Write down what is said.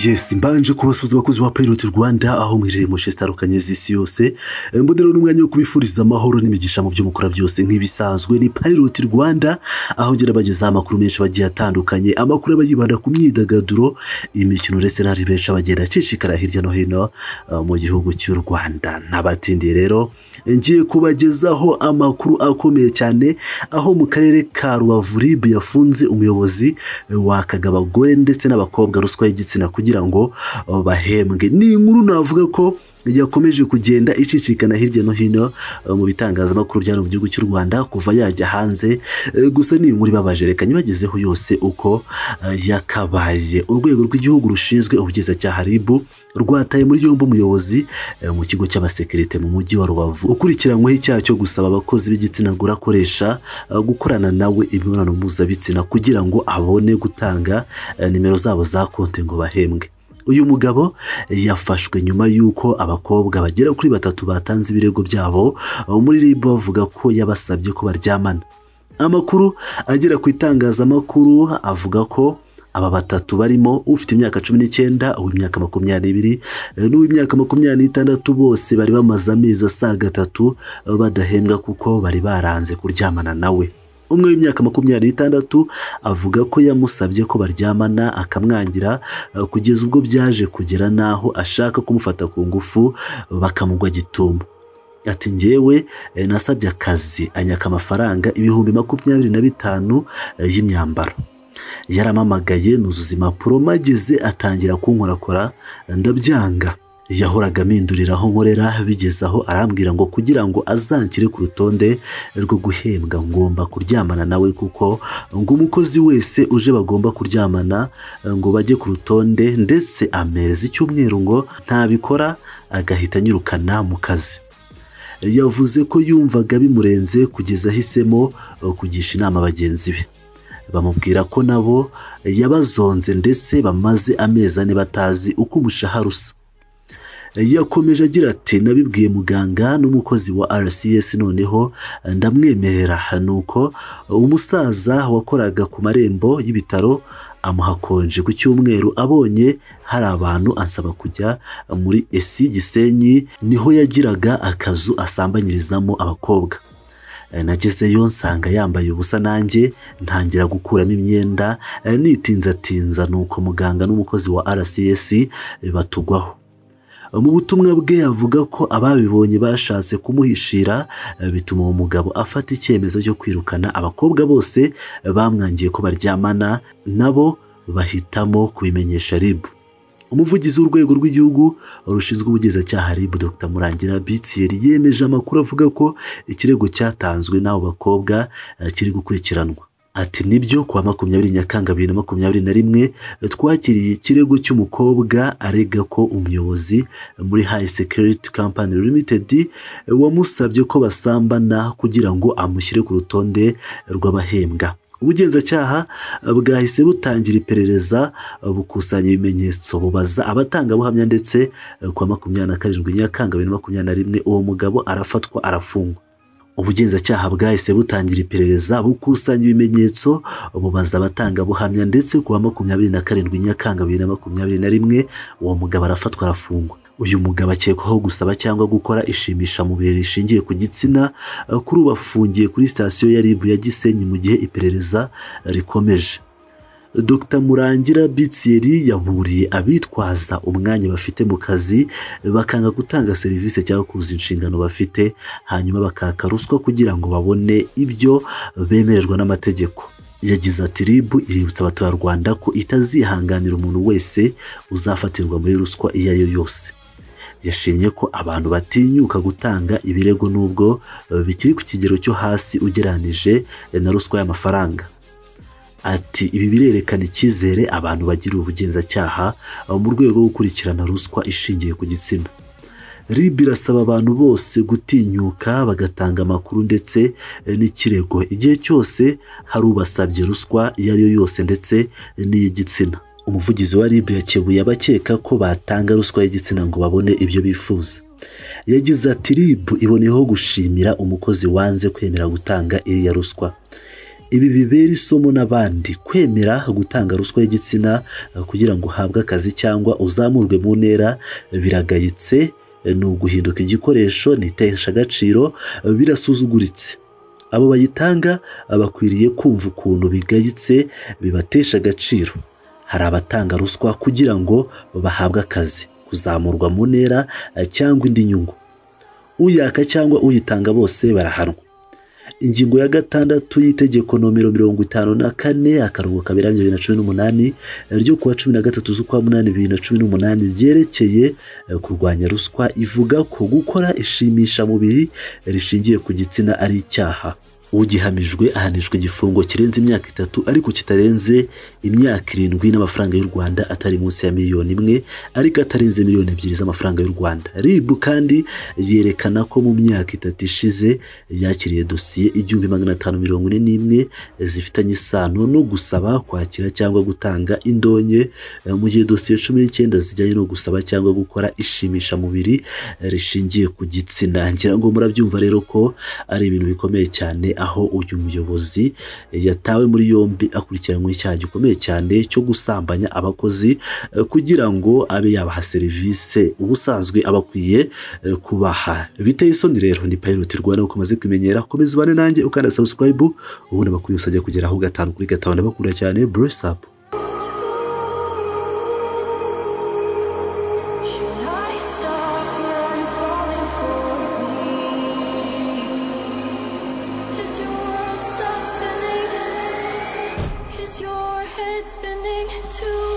yesi mbanje kubasuhuza abakozi ba peyiroti rwanda aho mwiherereye mu nce zitandukanye z'isi yose mbonera n'umwanya wo kubifuriza amahoro n'imigisha mu byo mukora byose nk'ibisanzwe ni peyiroti rwanda aho ngera bagezaho amakuru menshi bagiye atandukanye amakuru aba yibanda ku myidagaduro imikino ndetse n'ahandi benshi bagenda acicikara hirya no hino uh, mu gihugu cy'u rwanda ntabatindiye rero ngiye kubagezaho amakuru akomeye cyane aho mu karere ka rubavu rib yafunze umuyobozi wakaga abagore ndetse n'abakobwa ruswa y'igitsina kugira ngo uh, bahembwe ni inkuru navuga ko yakomeje kugenda icicikana hirya no hino mu bitangazamakuru byano mu gihugu cy'u Rwanda kuva yajya hanze gusa ni inkuru ibabaje reka nyibagezeho yose uko yakabaye urwego rw'igihugu rushinzwe ubugenzacyaha RIB rwataye muri yombi umuyobozi mu kigo cy'abasekirite mu mujyi wa Rubavu ukurikiranyweho icyaha cyo gusaba abakozi b'igitsina gore akoresha gukorana nawe imibonano mpuzabitsina kugira ngo abone gutanga nimero zabo za konti ngo bahembwe uyu mugabo yafashwe nyuma y'uko abakobwa bagera kuri batatu batanze ibirego byabo muri RIB bavuga ko yabasabye ko baryamana amakuru agera ku itangazamakuru avuga ko aba batatu barimo ufite imyaka cumi n'icyenda uw'imyaka makumyabiri n'uw'imyaka makumyabiri n'itandatu bose bari bamaze amezi asaga atatu badahembwa kuko bari baranze kuryamana nawe umwe w'imyaka makumyabiri n'itandatu avuga ko yamusabye ko baryamana akamwangira kugeza ubwo byaje kugera n'aho ashaka kumufata ku ngufu bakamugwa gitumba ati ngewe nasabye akazi anyaka amafaranga ibihumbi makumyabiri na bitanu y'imyambaro yaramamagaye nuzuza impapuro mageze atangira kunkorakora ndabyanga yahoraga amindurira aho nkorera bigeze aho arambwira ngo kugira ngo azanshyire ku rutonde rwo guhembwa ngomba kuryamana nawe kuko ngo umukozi wese uje bagomba kuryamana ngo bajye ku rutonde ndetse amereza icyumweru ngo ntabikora agahita anyirukana mu kazi yavuze ko yumvaga bimurenze kugeza ahisemo kugisha inama bagenzi be bamubwira ko nabo yabazonze ndetse bamaze amezi ane batazi uko umushahara usa yakomeje agira ati nabibwiye muganga n'umukozi wa rcs noneho ndamwemerera nuko umusaza wakoraga ku marembo y'ibitaro amuhakonje ku cyumweru abonye hari abantu ansaba kujya muri esi gisenyi niho yagiraga akazu asambanyirizamo abakobwa nagezeyo nsanga yambaye ubusa nanjye ntangira gukuramo imyenda nitinzatinza nuko muganga n'umukozi wa rcs batugwaho mu butumwa bwe avuga ko ababibonye bashatse kumuhishira bituma uwo mugabo afata icyemezo cyo kwirukana abakobwa bose bamwangiye ko baryamana nabo bahitamo kubimenyesha ribu umuvugizi w'urwego rw'igihugu rushinzwe ubugenzacyaha RIB Dr Murangira Bitier yemeje amakuru avuga ko ikirego cyatanzwe n'abo bakobwa kiri gukurikiranwa ati nibyo kuwa makumyabiri nyakanga bibiri na makumyabiri na rimwe twakiriye ikirego cy'umukobwa arega ko umuyobozi muri hayi sekiriti kampani limitedi wamusabye ko basambana kugira ngo amushyire ku rutonde rw'abahembwa ubugenzacyaha bwahise butangira iperereza bukusanya ibimenyetso bubaza abatangabuhamya ndetse kuwa makumyabiri na karindwi nyakanga bibiri na makumyabiri na rimwe uwo mugabo arafatwa arafungwa ubugenzacyaha bwahise butangira iperereza bukusanya ibimenyetso bubaza abatangabuhamya ndetse ku wa makumyabiri na karindwi nyakanga bibiri na makumyabiri na rimwe uwo mugabo arafatwa arafungwa uyu mugabo akekwaho gusaba cyangwa gukora ishimishamubiri rishingiye ku gitsina kuri ubu afungiye kuri sitasiyo ya ribu ya gisenyi mu gihe iperereza rikomeje Dr Murangira Bitieri yaburiye abitwaza umwanya bafite mu kazi bakanga gutanga serivisi cyangwa kuzuza inshingano bafite hanyuma bakaka ruswa kugira ngo babone ibyo bemererwa n'amategeko yagize ati RIB iributsa abaturarwanda ko itazihanganira umuntu wese uzafatirwa muri ruswa iyo ari yo yose yashimye ko abantu batinyuka gutanga ibirego n'ubwo bikiri ku kigero cyo hasi ugeranije na ruswa y'amafaranga ati ibi birerekana icyizere abantu bagiriye ubugenzacyaha mu rwego rwo gukurikirana ruswa ishingiye ku gitsina RIB irasaba abantu bose gutinyuka bagatanga amakuru ndetse n'ikirego igihe cyose hari ubasabye ruswa iyo ari yo yose ndetse n'iy'igitsina umuvugizi wa RIB yakebuye abakeka ko batanga ruswa y'igitsina ngo babone ibyo bifuza yagize ati RIB iboneyeho gushimira umukozi wanze kwemera gutanga iriya ruswa ibi bibera isomo n'abandi kwemera gutanga ruswa y'igitsina kugira ngo uhabwe akazi cyangwa uzamurwe mu ntera biragayitse ni uguhinduka igikoresho ni iteshagaciro birasuzuguritse abo bayitanga bakwiriye kumva ukuntu bigayitse bibatesha agaciro hari abatanga ruswa kugira ngo bahabwe akazi kuzamurwa mu ntera cyangwa indi nyungu uyaka cyangwa uyitanga bose barahanwa ingingo ya gatandatu y'itegeko nomero mirongo itanu na kane akarongo kaberanye bibiri na cumi n'umunani ryo kuwa cumi na gatatu z'ukwa munani bibiri na cumi n'umunani ryerekeye eh, kurwanya ruswa ivuga ko gukora ishimishamubiri rishingiye ku gitsina ari icyaha ugihamijwe ahanishwa igifungo kirenze imyaka itatu ariko kitarenze imyaka irindwi n'amafaranga y'u rwanda atari munsi ya miliyoni imwe ariko atarenze miliyoni ebyiri z'amafaranga y'u rwanda rib kandi yerekana ko mu myaka itatu ishize yakiriye dosiye igihumbi magana atanu mirongo ine n'imwe zifitanye isano no gusaba kwakira cyangwa gutanga indonke eh, mu gihe dosiye cumi n'icyenda zijyanye no gusaba cyangwa gukora ishimishamubiri eh, rishingiye ku gitsina ngira ngo murabyumva rero ko ari ibintu bikomeye cyane aho uyu muyobozi yatawe muri yombi akurikiranywe icyaha gikomeye cyane cyo gusambanya abakozi eh, kugira ngo abe yabaha serivisi ubusanzwe aba akwiye eh, kubaha biteye isoni rero ni payiroti rwanda uko umaze kumenyera komeza ubane nanjye ukanda sabusikarayibu ubundi amakuru yose ajya kugeraho gatanu kuri gatanu ndabakunda cyane buresapu Should I stop from falling for me? Is your world stop spinning? Is your head spinning too?